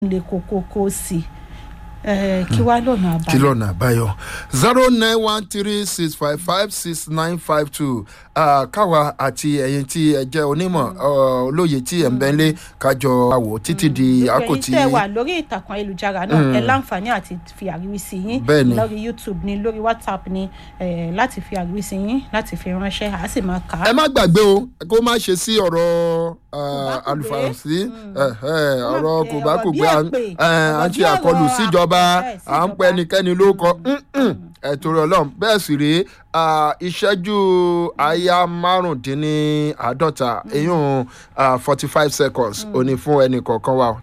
le kókókó sí i kí wá lọ́nà àbáyọ. kí lọ́nà àbáyọ zero nine one three six five five six nine five two káwa àti ẹ̀yin tí ẹ jẹ́ onímọ̀ olóye tí ẹ̀ ń bẹ́ lé kájọ àwò títí di àkó tí. gbogbo ẹ̀yin tẹ́ wà lórí ìtàkùn ayélujára náà ẹ láǹfààní àti fi àríwísí yín Bẹ́ẹ̀ni. lórí youtube ni lórí whatsapp ni eh, láti fi àríwísí yín láti fi ránṣẹ́ àá sì máa kà á. ẹ má gbàgbé o kó má ṣe sí ọ̀rọ̀ Kòbákùgbé. àlùfàǹsí Má ọ̀rọ̀ pe kò bá ọ̀rọ̀ kò bí gbé à ń èpè, à ń ọ̀rọ̀ ṣe bí ọ̀rọ̀ àkọlù síjọba àpẹẹrẹ à ń síjọba. pẹ́ ẹnikẹ́ni ló kọ ẹ̀tọ́ rẹ̀ ọlọ́run bẹ́ẹ̀ sì rèé ah, ìṣẹ́jú àyà márùndínláàádọ́ta eyín forty five seconds òní fún ẹnì kọ̀ọ̀kan wa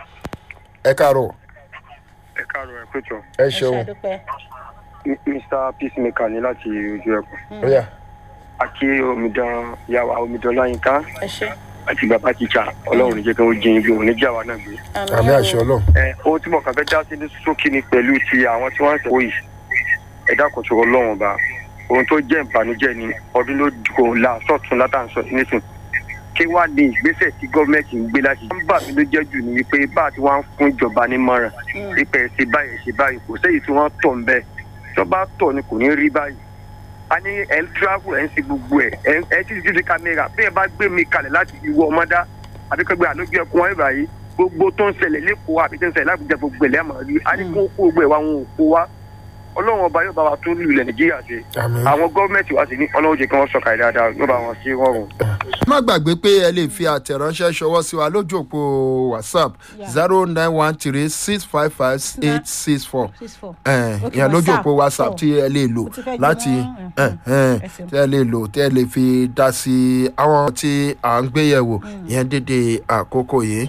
ẹ káàárọ̀ ẹ káàárọ̀ ẹ pẹ̀tọ̀ ẹ ẹ ṣe ṣeun àdúpẹ́. mr peacemaker ní láti ojú ẹkùn ó yá àti omidan yàwá omidan láyínká ẹ ṣe. àti bàbá tíjà ọlọ́run ní jẹ́ kí wọ́n jẹ́ ibi òun ní jáwa náà gbé. àmì àṣẹ ọlọ́run ẹ ohun tí mo kàn fẹ́ dá sí ní sókè ni pẹ̀lú ti àwọn tí wọ́n ń sẹ́wọ́ yìí ẹ dákun sọ̀rọ̀ ọlọ́run ọba ohun tó jẹ́ ìbànújẹ́ ni ọdún ló kò la sọ̀tún látàǹsọ nísìn kí wàá ní ìgbésẹ̀ tí gọ́ọ̀mẹ̀ntì ń gbé láti. wọ́n bà mí ló jẹ́ jù ní wípé bá a ti wá ń fún ìjọba nímọ̀ràn wípé ẹ ṣe báyìí ẹ ṣe báyìí kò sẹ́yìn tí wọ́n tọ̀ ń bẹ́ẹ̀ tó bá tọ̀ ni kò ní rí báyìí a ní ẹ ń travel ẹ ń ṣe gbogbo ẹ ẹ ń- ẹ ti ti ti kámẹ́rà bí ẹ bá gbé mi kalẹ̀ láti ìwọ ọmọdá àbí kẹgbẹ́ àlójú ẹkùn wọn báyìí gbogbo tó ń ṣẹlẹ̀ lẹ́kọ̀ọ́ àbí tó ń ṣẹlẹ̀ lábùjá gbogbo ẹ̀ lẹ́mọ̀ rí a ní kó kó gbogbo ẹ̀ wá wọn ò kó wá ọlọ́run ọba yóò bá wa tún lulẹ̀ nàìjíríà ṣe àmì. àwọn gọ́ọ̀mẹ̀ntì wa sì ní ọlọ́run jẹ́ kí wọ́n sọ̀kà dáadáa yóò bá wọn ṣe rọrùn. má gbàgbé pé ẹ lè fi àtẹ̀ránṣẹ́ ṣọwọ́ sí wa lójú òpó whatsapp Yeah. zero nine one three six five five eight six four six four. ìyẹn Okay, lójú òpó whatsapp Oh. tí ẹ lè lò Mo ti fẹ́ láti jóná, eh, eh, ẹ ṣeun. tí ẹ lè lò tí ẹ lè fi dá sí àwọn tí à ń gbéyẹ̀wò ìyẹn dédé àkókò yìí.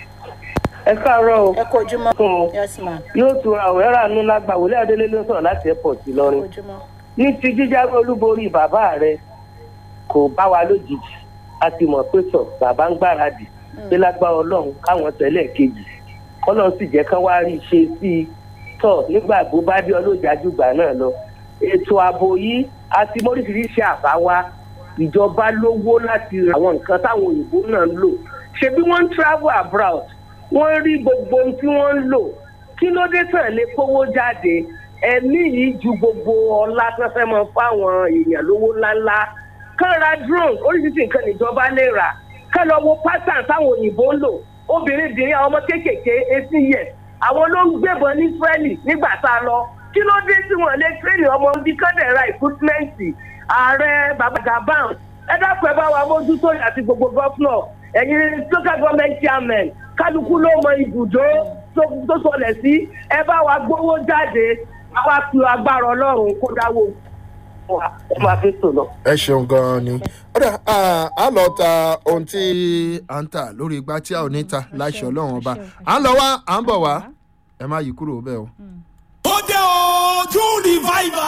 ẹ káàárọ̀ o ẹ kó ojúmọ́. fún un yes ma yóò tura àwòrán àánú lágbà wọlé adélé ló sọ̀rọ̀ láti airport kó ìlọrin ojúmọ́. ní ti jíjáwé olúborí bàbá rẹ kò bá wa lójijì a ti mọ̀ pé sọ bàbá ń gbáradì pé lágbára ọlọ́run káwọn tẹ̀lé kejì kọ́lọ́n sì jẹ́ kán wá rí i ṣe sí i tọ̀ nígbà tó bá dé ọlọ́jàjúgbà náà lọ ètò ààbò yìí a ti móríṣiríṣi àbá wa ìjọba lówó láti ra àwọn nǹkan táwọn òyìnbó náà ń lò ṣebí wọ́n ń travel abroad wọ́n rí gbogbo ohun tí wọ́n ń lò kí ló dé tàn lé kówó jáde ẹ̀mí yìí ju gbogbo ọlá tó fẹ́ mọ fáwọn èèyàn lówó ńláńlá kán ra drone oríṣiríṣi nǹkan níjọba lè rà kán lọ wo pattern táwọn òyìnbó ń lò obìnrin bìnrin àwọn ọmọ kéékèèké eighteen years àwọn ló ń gbébọn ní israeli nígbà tá a lọ kí ló dé tí wọn lè tírèlì ọmọ bí kọ́dẹ̀ ra ìkútímẹ́ǹtì ààrẹ baba gabon ẹ dákun ẹ bá wa mójútó àti gbogbo gọ́fúnà ẹ̀yin local government chairman kálukú ló mọ ibùdó tó tó sọlẹ̀ sí ẹ bá wa gbówó jáde àwa fi agbára ọlọ́run kó dáwó wa ẹ máa fi sùn lọ. ẹ ṣeun gan-an ni. ọ̀dà a lọ ta ohun tí à ń tà lórí igbá tí a ò ní ta láṣẹ ọlọ́run ọba à ń lọ wá à ń bọ̀ wá ẹ má yí kúrò bẹ́ẹ̀ o. ó dé o june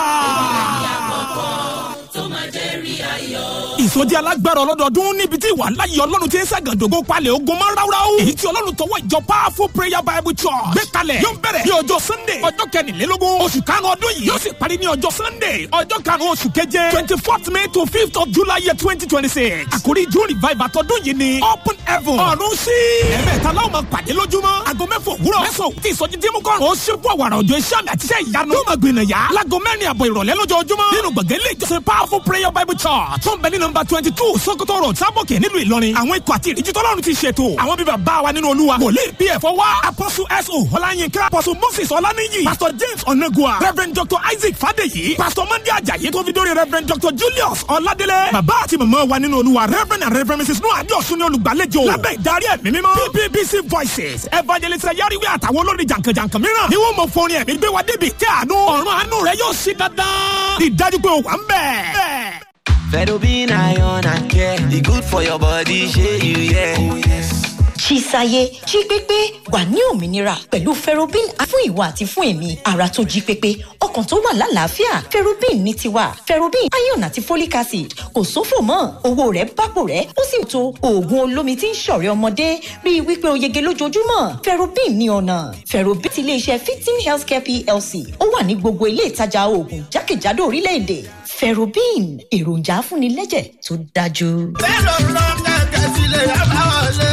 revival. ìsọjí alágbára ọlọ́dọọdún níbi tí ìwà láyé ọlọ́run ti ń ṣàgàdógó palẹ̀ ogun máa ń ráúráú. èyí tí ọlọ́run tọwọ́ ìjọ powerful prayer bible church gbé kalẹ̀ yóò bẹ̀rẹ̀ ní ọjọ́ sunday ọjọ́ kẹrìnlélógún oṣù karùn-ún ọdún yìí yóò sì parí ní ọjọ́ sunday ọjọ́ karùn-ún oṣù keje twenty fourth may to fifth of july year twenty twenty six àkórí june revival tọdún yìí ni open heaven ọ̀run sí. ẹ̀mẹ́ta láwọn máa pàdé lójúmọ́ aago mẹ́fọ̀ òwúrọ̀ mẹ́sàn-án tí ìsọjí dín mú kọ́rùn ó ṣe fún àwàrà òjò iṣẹ́ àmì àti iṣẹ́ ìyanu yóò máa gbìnà yá láago mẹ́rin àbọ̀ ìrọ̀lẹ́ lójoojúmọ́ nínú gbọ̀ngàn ilé ìjọsìn powerful prayer bible church tó ń bẹ ní nọmba twenty two sokoto road sábòkè nílùú ìlọrin àwọn ikọ̀ àti ìríjú tọ́lọ́run ti ṣètò àwọn bíbá bá wa nínú olúwa wòlíì bí ẹ̀fọ́ wá apostle so ọláyínká apostle moses ọláníyì pastor james onagua reverend dr isaac fadeyi pastor monday ajayi tó fi dórí reverend dr julius ọládélé bàbá àti màmá wa nínú olúwa reverend and reverend mrs noah adéọ̀sùn ní olùgbàlejò lábẹ́ ìdarí ẹ̀mí mímọ́ ppbc voices evangelist yariwe àtàwọn olórin jàǹkànjàǹkàn mìíràn ni wọ́n mọ fọrin ẹ̀mí gbé wa débi tí àánú ọ̀run àánú rẹ̀ yóò ṣí dandan ìdájú pé ó wà ń bẹ̀. Fedobin iron and care. The good for your body, share you, yeah. Oh, yes. Chisaye jí pépé wà ní òmìnira pẹ̀lú ferrobin fún ìwà àti fún èmi ara tó jí pépé ọkàn tó wà lálàáfíà ferrobin ní tiwa ferrobin iron àti folic acid kò sófò mọ́ owó rẹ̀ bápò rẹ̀ ó sì tó oògùn olómi tí ń ṣọ̀rẹ́ ọmọdé rí i wípé o yege lójoojúmọ́ ferrobin ní ọ̀nà ferrobin ti iléeṣẹ́ fifteen healthcare plc ó wà ní gbogbo ilé ìtajà oògùn jákèjádò orílẹ̀-èdè ferrobin èròjà afúnilẹ́jẹ̀ tó dájú. Fẹ́ràn lọ kẹ̀kẹ́ sílẹ̀ yàrá wọlé.